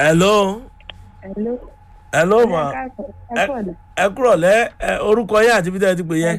hello Hello. hello ma ẹ kúrọ̀lẹ́. ẹ kúrọ̀ lẹ́ ẹ, orúkọ yẹn àti bíi tẹ́ ẹ ti pè yẹn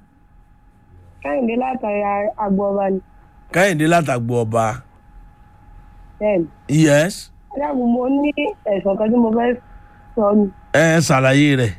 Kẹ́hìndé látàrí agbọ̀ọ̀bá ni. kẹ́hìndé látàgbò ọba Bẹ́ẹ̀ni. yes Adágún mo ní ẹ̀sùn kan tí mo fẹ́ sọ ni. ẹ ẹ ṣàlàyé rẹ̀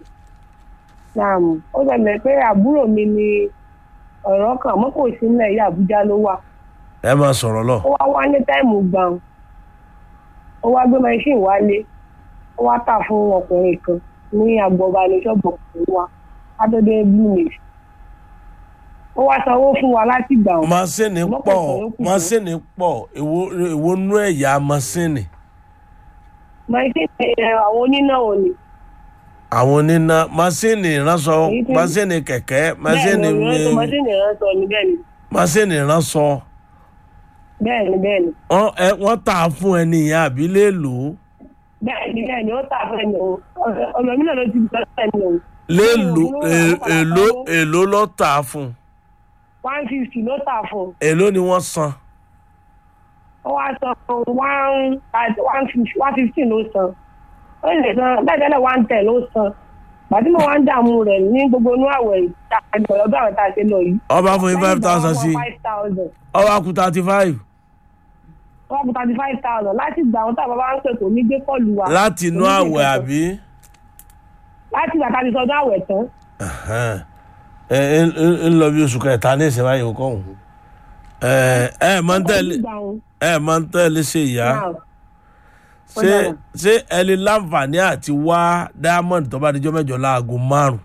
Nàmú. Ó ṣẹlẹ̀ pé àbúrò mi ni ọ̀rọ̀ kan mọ́ kò sí nílẹ̀ yìí Àbújá ló wà. ẹ máa sọ̀rọ̀ lọ. Ó wá wá ní táìmù gbàùn. Ó wá gbé machine wálé. Ó wá tà fún ọkùnrin kan ní agbọ̀ọ̀bá ní ṣọ́ọ̀bù ọkùnrin wa. Adóde Blue Mix. Ó wá sanwó fún wa láti gbà wọn. masini Mọ́kànlá pọ̀ ló kù. masini pọ̀ èwo èwo nú ẹ̀yà masini Machine ẹ̀, àwọn onínáwó ni. àwọn oníná masini ránṣọ Èyí tí- masini kẹ̀kẹ́ masini Bẹ́ẹ̀ni, ìrántí machine ìránṣọ ni bẹ́ẹ̀ ni. masini ránṣọ Bẹ́ẹ̀ni bẹ́ẹ̀ni. wọ́n ẹ wọ́n tà á fún ẹni yẹn àbí léèlò bẹ́ẹ̀ni bẹ́ẹ̀ni ó tà fún ẹni o ọ̀nà mi náà ló ti gbọ́ ẹni o léèlò Owó è- padà èlò sanwó. èlò ló tà á fún one fifty ló tà fún èlò ni wọ́n san ó wá san one one fifty one fifteen ló san ó lè san bẹ́ẹ̀ tẹ́lẹ̀ one ten ló san gbàtí mo wá ń dààmú rẹ̀ ní gbogbo inú àwẹ̀ ìtàkùn ọdún àwọn tá a ṣe lọ yìí. ọba fún yín five thousand sí five thousand ọba kú thirty five wọ́n kú thirty five thousand láti gbà àwọn táwọn bá ń pè kò ní gbé kọ́ọ̀lù wa. láti inú Kò ní gbé àwẹ̀ kankan. àbí. láti gbà tá a ti sọdún àwẹ̀ tán. Ẹhẹ́n. ẹ ẹ ń lọ bí oṣù kẹta ní ìsìn báyìí kọ́ ọ̀hún. ẹ ẹ máa ń tẹ̀lé Ó ti gbà wọn. ẹ máa ń tẹ̀lé ṣe ìyá Now, ó ṣé dára. ṣé ẹ lè láǹfààní àti wá diamond tó bá dijọ́ mẹ́jọ láago márùn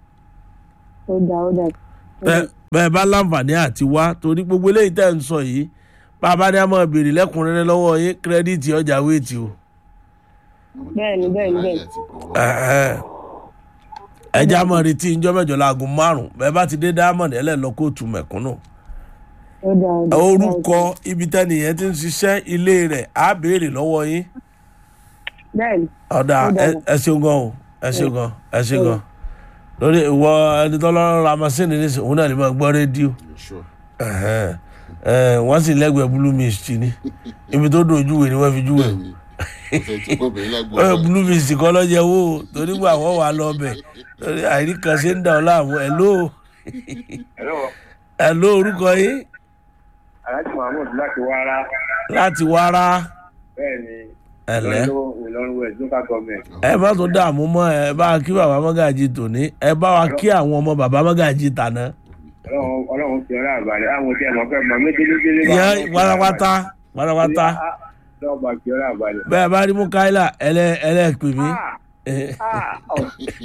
ó dà ó dà. bẹ́ẹ̀ bẹ́ẹ̀ bá láǹfààní àti wá torí gbogbo eléyìí tẹ̀ ń sọ yìí bàbá ní a máa béèrè lẹ́kùnrẹ́rẹ́ lọ́wọ́ yín kírẹ́díìtì ọjà wéètì o. bẹ́ẹ̀ni bẹ́ẹ̀ni bẹ́ẹ̀ni. Ẹhẹ́n. ẹjẹ́ a máa retí ìjọ́ mẹ́jọ láago márùn bẹ́ẹ̀ bá ti dé diamond ẹ lẹ́ lọ kóòtù mẹ̀kúnnù. ó dà ó dà. orúkọ ibi tẹ́nìyẹn ti ń ṣiṣẹ́ ilé rẹ̀ á béèrè lọ́wọ́ yín. bẹ́ẹ̀ni ọ̀dà Ó dára. ẹ- ẹ ṣeun gan o ẹ ṣeun gan ẹ ṣeun gan lórí ìwọ ẹni tó lọ́rọ́ ra masínì ní sìn òun náà lè máa gbọ́ rédíò sure Ẹ̀hẹ́n. Ẹ̀, wọ́n sì lẹ́gbẹ̀ẹ́ blue mist ni ibi tó dùn ojúwe ni wọ́n fi júwe bẹ́ẹ̀ni ọ̀sẹ̀ tí kò bẹ̀rẹ̀ lágbo Ẹ̀, blue mist kọ́ lọ́jẹ́ wò ó torí gbà wọ́n wà lọ bẹ̀ lórí àìrí kan ṣe ń dà ọ́ láàmú ẹ̀ ló Hello, ẹ̀ ló orúkọ yín Alhaji Mahmood láti Wara. láti wára Bẹ́ẹ̀ ni ẹ̀lẹ́ Ìlọrin Ìlọrin West local government. ẹ má tó dààmú mọ́ ẹ bá wa kí bàbá mọ́gàjì tòní ẹ bá wa kí àwọn ọmọ bàbá mọ́gàjì tàná. Ọlọ́run Ọlọ́run fi ọlá àbálẹ̀. Àwọn tí ẹ mọ̀ fẹ́ mọ̀ mí délé-délé. yẹn pátápátá pátápátá Lọ́wọ́ bá fi ọlá àbálẹ̀. bẹ́ẹ̀ bá rí mukaila ẹlẹ́ ẹlẹ́ pè mí. Ah, ah, ọ̀.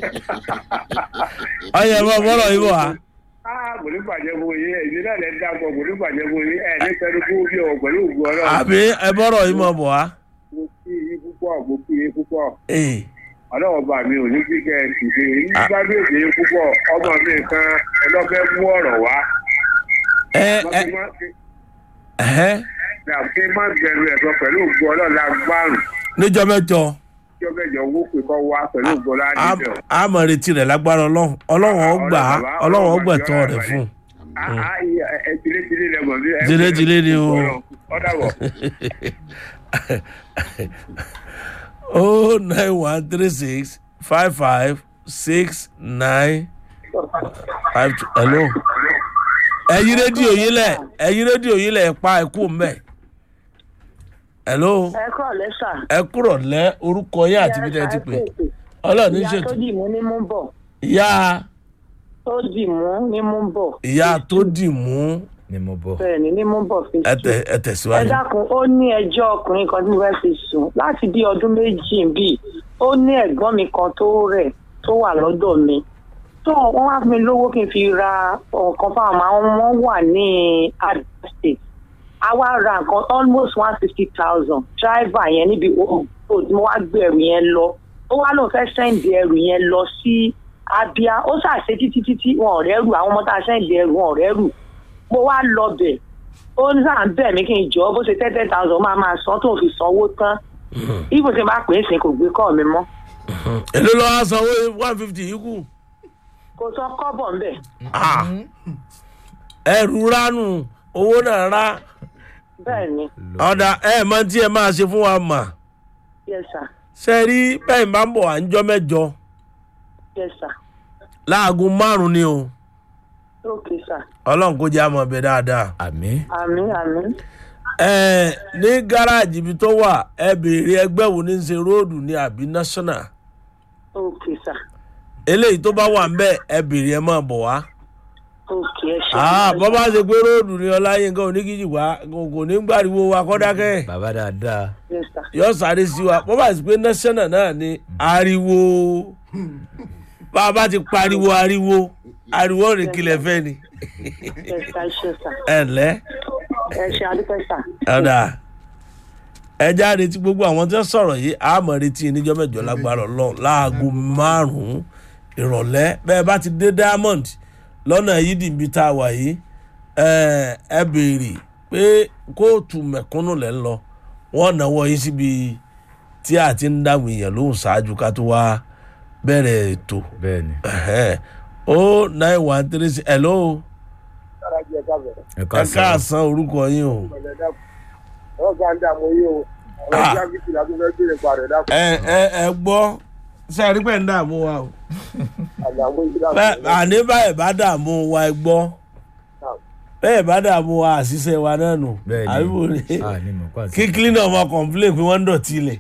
ọyẹ bọ́ bọ́rọ̀ yìí bọ̀ wá. Ah, kò ní bàjẹ́ fún yín. Èyí náà lè dáko kò ní bàjẹ́ fún yín. Ẹ ní sẹ́nu kú bí o pẹ̀lú ògùn Ọlọ́run. àbí ẹ bọ́rọ̀ yìí mọ̀ bọ̀ wá. Mo kí yín púpọ̀, mo kí yín púpọ̀. Ee, Ọlọ́run bá mi ò ní kí kẹ́ ẹ sì ṣe. Nígbà bí èdè yín púpọ̀, ọmọ mi kan ẹlọ́fẹ́ mú ọ̀rọ̀ wá. ẹ ẹ ẹ Ṣé má bẹ̀rù ẹ̀sọ́ pẹ̀lú ògùn Ọlọ́run lágbárùn. níjọ́ mẹ́jọ Tí ó bẹ̀jọ owó pè kọ́ wá pẹ̀lú ògùn Ọlọ́run a- àdìjọ. a mọ̀ retí rẹ̀ lágbára ọlọ́run ọlọ́run ó gbà á ọlọ́run ó gbẹ̀tọ́ rẹ̀ fún un. ẹ tìlétìlé lẹ mọ̀ bí. ẹ- Tìlétìlé ni o. Ọ dàbọ̀. oh nine one three six five five six nine five two hello. ẹ̀yin rédíò yín lẹ̀ ẹ̀yin rédíò yín lẹ̀ pa ẹ̀kú mbẹ̀. hello ẹ kọ́ lẹ́sà. ẹ kúrọ̀ lẹ́ orúkọ yín àti ibi tẹ́ ẹ ti pè ọlọ́run ní ìyá tó ṣètò dì mú ní mú bọ̀ ìyá tó dì mú ní mú bọ̀ ìyá tó dì mú ni mo bọ̀. bẹ́ẹ̀ ni ní mú bọ̀ fi ẹ sùn. tẹ- ẹ ẹ tẹ̀síwájú. dákun ó ní ẹjọ́ ọkùnrin kan tí mo fẹ́ fi sùn láti bí ọdún méjì bíi ó ní ẹ̀gbọ́n mi kan tó rẹ̀ tó wà lọ́dọ̀ mi tó wọ́n wá fún mi lówó kí n fi ra nǹkan fáwọn àwọn wọn wà ní Adamawa State a wá ra nǹkan almost one fifty thousand driver yẹn níbi ògbó tí mo wá gbé ẹrù yẹn lọ ó wá lóun fẹ́ sẹ́ǹdì ẹrù yẹn lọ sí Abia ó ṣàṣe títí títí wọn ò rẹ́rù àwọn ọmọ tá a sẹ́ǹdì ẹrù wọn ò rẹ́rù mo wá lọ bẹ̀ ó ní sáà ń bẹ̀ mí kí n jọ bó ṣe ten ten thousand máa máa san tó fi sanwó tán ibo ṣe máa pè é sìn kò gbé kọ́ mi mọ́ èló ló wá sanwó one fifty yìí kù. kò sọ kọ́bọ̀ ńbẹ̀ Ah. ẹrù ránù owó náà rá bẹ́ẹ̀ ni ọ̀dà ẹ mọ tí ẹ máa ṣe fún wa mà yes sir ṣe rí bẹ́ẹ̀ máa ń bọ̀ à ń jọ́ mẹ́jọ yes sir láago márùn-ún ni o ok sir ọlọ́run kó jẹ́ àmọ́ ọbẹ̀ dáadáa. àmì àmì àmì ẹ ní gáràjì ibi tó wà ẹ béèrè ẹgbẹ́ wo ní í ṣe róòdù ní àbí national ok sir eléyìí tó bá wà ń bẹ̀ ẹ béèrè ẹ máa bọ̀ wá. ok ẹ ṣe Ah, bọ́ bá ṣe pé róòdù ní ọláyínká oníkìjì wá kò kò ní gbàriwo wa kọ́dákẹ́ bàbá dáadáa yes sir yọ sáré sí wa bọ́ bá ṣe pé national náà ni ariwo bá a bá ti pariwo ariwo ariwo rìn kílẹ̀ fẹ́ ni yes sir ẹ ṣe sir ẹ ǹlẹ́ ẹ ṣe adúpẹ́ sir ọ̀dà ẹ já retí gbogbo àwọn tí wọ́n sọ̀rọ̀ yìí àmọ́ retí níjọ́ mẹ́jọ lágbára ọlọ́run láago márùn-ún ìrọ̀lẹ́ bẹ́ẹ̀ bá ti dé diamond lọ́nà yídì ibi tá a wà yìí ẹ ẹ béèrè pé kóòtù mẹ̀kúnnù lẹ́ ń lọ wọ́n náwó yín síbi tí a ti ń dáhùn èèyàn lóhùn ṣáájú ká tó wá bẹ̀rẹ̀ ètò bẹ́ẹ̀ ni o nine one three six hello ẹ ẹ ká sọ káàsán orúkọ yín o. ọ̀gá ń dààmú yìí o Ah. ọ̀gá gígì la tún fẹ́ béèrè pa rẹ̀ dákun ẹ ẹ ẹ gbọ́ ṣe àrí pẹ̀ ń dààmú wa o àdàmú yìí dákun. Bẹ́ẹ̀- àní báyìí bá dààmú wa ẹ gbọ́ bẹ́ẹ̀ bá dààmú wa àṣìṣe wa náà nù bẹ́ẹ̀ àbíbò ni ni a ní mọ̀ kó àti kí cleaner ọmọ complain pé wọ́n ń dọ̀tí ilẹ̀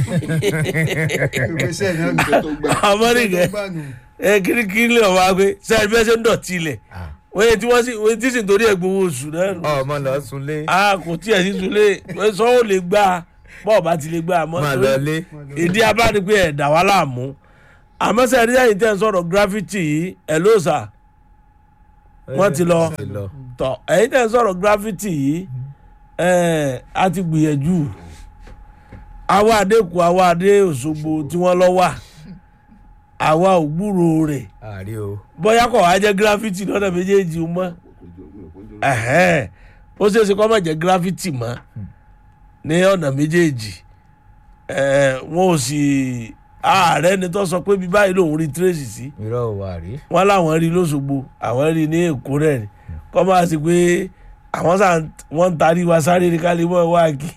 iṣẹ́ tó gbà amọ́nìkẹ́ ẹ kí ni cleaner ọmọ wa pé sẹ́yìn bẹ́ẹ̀ ṣe ń dọ̀tí ilẹ̀ Ah. wọ́n yẹ tí wọ́n sì wọ́n ti sì torí ẹ̀ gbowó oṣù náà nù ọmọ lọ sunlé a kò tiẹ̀ sí sulé sọ́wọ́ lè gbà bọ́ọ̀ bá ti lè gbà mọ́ máa torí lọ lé ìdí abáni pé ẹ̀dá wa láàmú àmọ́ sẹ́yìn ẹ̀rí ẹ̀yìn tẹ́ ń sọ̀rọ̀ gravity yìí ẹ̀ ló sà wọ́n ti lọ ti lọ tọ̀ ẹ̀yìn tẹ́ ń sọ̀rọ̀ gravity yìí ẹ̀ a ti gbìyànjú àwa àdékù àwa àdé òṣogbo tí wọ́n lọ wà àwa ò gbúrò rẹ̀ àárí o bóyá kò wá jẹ́ gravity lọ́nà méjèèjì mọ́ ẹ̀hẹ́n ó ṣeé ṣe kó má jẹ́ gravity mọ́ ní ọ̀nà méjèèjì ẹ̀ wọn ò sì ààrẹ ni tó sọ pé bí báyìí lòun rí tracy sí irọ́ ò wà rí wọn láwọn rí lọ́sọ̀gbò àwọn rí ní èkó rẹ̀ ni kọ́ máa sì pé àwọn sà wọ́n ń tarí wa sáré ní kálí mọ́ wá kí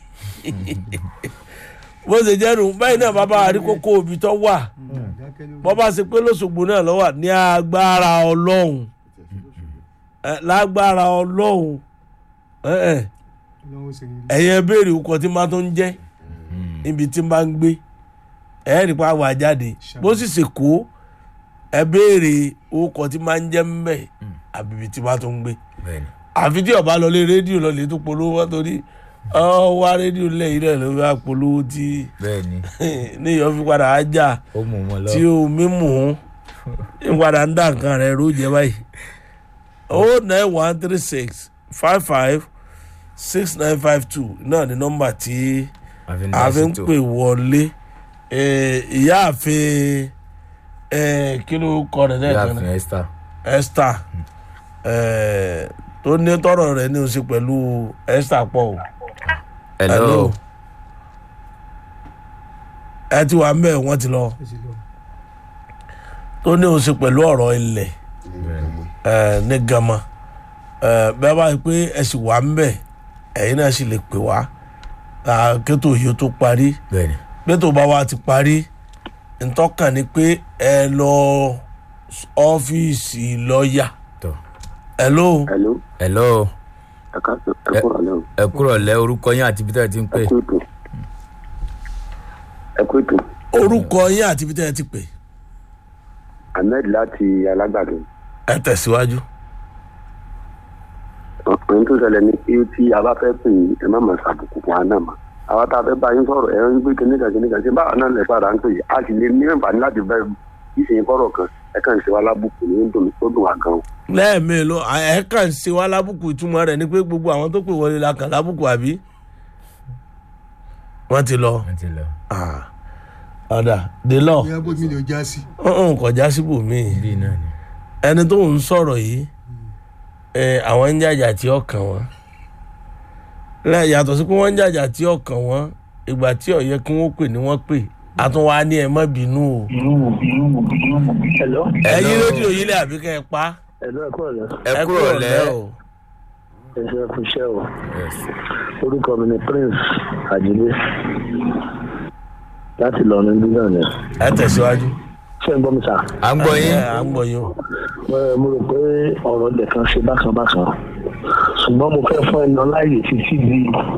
bó ṣe jẹ́ nù báyìí náà bàbá àríkókò òbí tó wà bọ́ bá ṣe pé lọ́sọ̀gbò náà lọ́wọ́ ní agbára ọlọ́run ẹ, lágbára ọlọ́run ẹ, ẹ, ẹ̀yin ẹ béèrè ọkọ̀ tí máa tó ń jẹ́ níbi tí máa ń gbé ẹ rí pa wà jáde bó sì ṣe kó ẹ béèrè ọkọ̀ tí máa ń jẹ́ mbẹ́ àbíbi tí máa tó ń gbé bẹ́ẹ̀ ni àfi tí ọba lọlé rédíò lọlé tó polówó torí ọ wá rédíò lẹ́yìn rẹ̀ ló fi wá polówó tí bẹ́ẹ̀ ni níyọ̀ fi padà á jà ó mú wọn lọ tí o mímú ń padà ń dá nǹkan rẹ̀ ró jẹ báyìí o nine one three six five five six nine five two náà ni nọ́mbà tí àfi ń a dá fi ń sí tó pè wọlé Eh, ìyáàfin eh, kí ló kọ rẹ̀ náà kan ìyáàfin náà esther esther eh, tó ní tọrọ rẹ̀ ní o ṣe pẹ̀lú esther pọ̀ o. hello ẹ ti wà mbẹ wọn ti lọ tó ní o ṣe pẹ̀lú ọ̀rọ̀ ilẹ̀ ẹ ní gama ẹ bẹ́ẹ̀ bá yẹ pé ẹ sì wà mbẹ ẹ̀yin náà sì lè pè wá à, kétò yìí ó tó parí bẹ́ẹ̀ ni kétò bá wa ti parí ntọ́kàn ni pé ẹ lọ ọ́fíìsì lọ́ọ̀yà tọ́ ẹ ló Hello, hello ẹ ká ẹ kúrò lẹ́wọ̀n. ẹ kúrọ̀ lẹ́ orúkọ yín àti ibi tẹ́ ẹ ti ń pè Ẹ kú ètò. Ẹ kú ètò. orúkọ yín àti ibi tẹ́ ẹ ti pè Ahmed láti Alágbàdo. ẹ tẹ̀síwájú. Ohun tó ṣẹlẹ̀ ni pé tí a bá fẹ́ pè yín, ẹ má máa ṣàbùkù fún wa náà mọ́. Àwa tá a fẹ́ bá yín sọ̀rọ̀ ẹ ń gbé kíníkà kíníkà ṣé báwa náà lè padà ń pè yín. A sì lè ní àǹfààní láti fẹ́ ìṣèyìn kọ́rọ̀ kan. Ẹ kàn ṣe wa lábùkù ní ó dùn ó dùn wá gan. lẹ́ẹ̀mélòó ẹ̀ kàn ń ṣe wá lábùkù ìtumọ̀ rẹ̀ ni pé gbogbo àwọn tó pè wọlé la kàn lábùkù àbí. wọ́n ti lọ wọ́n ti lọ Ah. ọ̀dà délọ̀ ìyá bó mi lè já sí. ọ̀hún kọjá síbòmíì bíi náà ni ẹni tó ń sọ̀rọ̀ yìí ẹ, àwọn ń jàjà tí ọkàn wọn lẹ́ yàtọ̀ sí pé wọ́n ń jàjà tí ọkàn wọn ìgbà tí ó yẹ kí wọ́n pè ní wọ́n pè àtúnwá ní ẹ má bínú o. Hello. ẹyin rédíò yìí lẹ àbí kẹ́ ẹ pa Hello, ẹ kúrò lẹ́. ẹ kúrọ̀ lẹ́ o. Ẹ ṣe fún iṣẹ́ o. Yes. Orúkọ mi ni Prince Àjílé. láti lọ ní bílíọ̀ ni. ẹ tẹ̀síwájú. ṣé ń gbọ́ mi sà? à ń gbọ́ yín. ẹ à ń gbọ́ yín o. Ẹ, mo rò pé ọ̀rọ̀ ilẹ̀ kan ṣe bákan bákan ṣùgbọ́n mo fẹ́ fún ẹnà láàyè títí di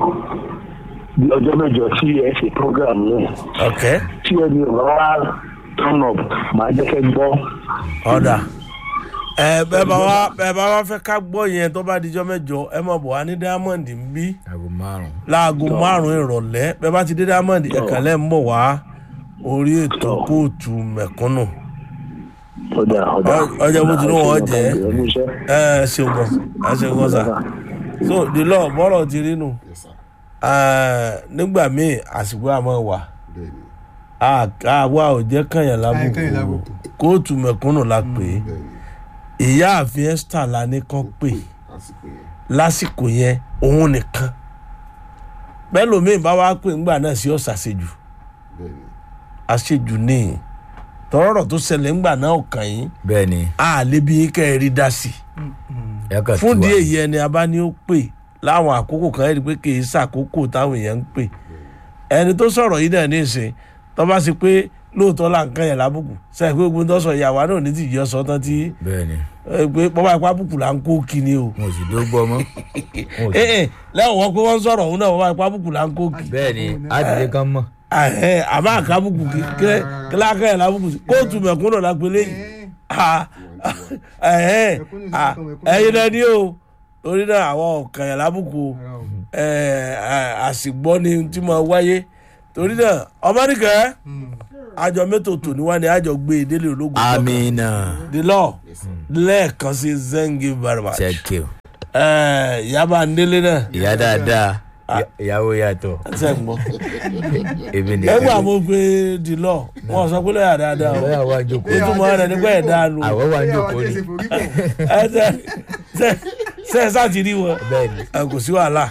di ọjọ́ mẹ́jọ tí ẹ ṣe program náà ok tí ẹni ò bá wá turn up màá jẹ́ kẹ́ gbọ́. ọ̀dà ẹ bẹ́ẹ̀ bá wá bẹ́ẹ̀ bá wá fẹ́ ká gbọ́ yẹn tó bá dijọ́ mẹ́jọ ẹ mọ̀ bọ̀ wá ní diamond ń bí aago márùn. láago márùn-ún ìrọ̀lẹ́ bẹ́ẹ̀ bá ti dé diamond ẹ̀kànlẹ́ ń bọ̀ wá orí ètò kóòtù mẹ̀kúnnù ọjà ọjà Ọ- ọjà bó ti ní wọ́n jẹ́. ẹnu iṣẹ́. ẹ ṣeun gan ẹ ṣeun gan sà so the law bọ́rọ̀ ti rí nù Yes, sir. ẹ, nígbà míì àsìkò àmọ́ wà Bẹ́ẹ̀ni, àwa ò jẹ́ kànyàn Àìkànyàn lábùkù lábùkù. kóòtù mẹ̀kúnnù la pè é bẹ́ẹ̀ni, ìyá àfin esther la ní kán pè lásìkò yẹn. lásìkò yẹn òun nìkan bẹ́ẹ̀ lómi bá wá pè ńgbà náà sí ọ̀sà àṣejù Bẹ́ẹ̀ni, àṣejù ní tọ́rọ̀rọ̀ tó ṣẹlẹ̀ ńgbà náà ọ̀kàn yín bẹ́ẹ̀ ni a lè bí kẹ́ ẹ rí dá sí i ẹ kàn fún tú wa. díẹ̀ yìí ẹni a bá ní ó pè láwọn àkókò kan ẹni pé kì í ṣàkókò táwọn èèyàn ń pè ẹni tó sọ̀rọ̀ yìí náà ní ìsìn tó bá sì pé lóòótọ́ là ń kàn yẹn lábùkù sẹ́yìn pé gbogbo tó sọ ìyàwó náà ní ti yọ sọ tán tí bẹ́ẹ̀ ni ẹ, pé bọ́bá ipá bùkù là ń kó kíni o wọn ò sì dó gbọ́ mọ́. Wọn ò sì- ẹ ẹ lẹ́wọ̀n wọn pé wọ́n ń sọ̀rọ̀ òun náà bọ́bá ipá bùkù là ń kó kí bẹ́ẹ̀ ni àdìdé kan mọ̀. Ẹhẹ́, àbá àkábùkù kí kíláàkà yẹn lábùkù sí kóòtù mẹ̀kúnnù la pé léyìí Ah, ẹhẹ́, ah, ẹyin náà ni o torí náà àwọn ọ̀kàn yẹn lábùkù o ẹ, ẹ, àsìgbọ́ ni tí mo wáyé torí náà ọmọdékẹ́ àjọ mẹ́tò tò ní wá ní àjọ gbé e délé ológun amina the law lẹ́ẹ̀kan sí zengi very much check you. ẹ, yaba ndélé náà ìyá dáadáa ìyá- ìyàwó yàtọ̀ ṣe ń gbọ́ èmi ẹgbẹ́ nìkan. àmọ́ pé the law wọn sọ pé lọ́yà dáadáa o lọ́yà wa jókòó. ìtumọ̀ rẹ̀ nígbà ẹ̀ dáa nù àwọ̀ wa jókòó ni. ẹ ṣe ṣe ṣe ẹ sáà ti rí wọn bẹ́ẹ̀ ni ẹ kò sí wàhálà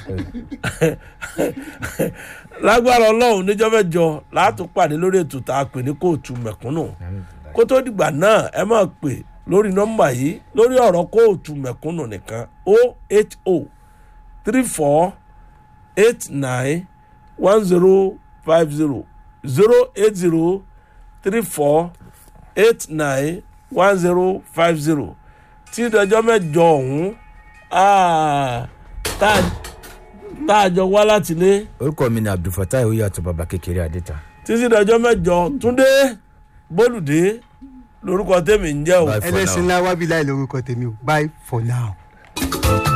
lágbára ọlọ́run níjọ́ mẹ́jọ láti pàdé lórí ètò tá a pè ní kóòtù mẹ̀kúnnù kó tó dìgbà náà ẹ máa pè lórí nọ́mbà yìí lórí ọ̀rọ̀ kóòtù mẹ̀kúnnù nìkan o eight o three four eight nine one zero five zero zero eight zero three four eight nine one zero five zero tí ìdájọ́ mẹ́jọ ọ̀hún ah, tá a- tá a jọ wá láti lé orúkọ mi ni abdulfatai oyàtọ̀ baba kékeré adéta. títí ìdájọ́ mẹ́jọ túndé bólúdé lórúkọ tèmi ń jẹ́ o. Bye for now. ẹlẹ́sìn ńlá wábí láì lórúkọ tèmi o bye for now.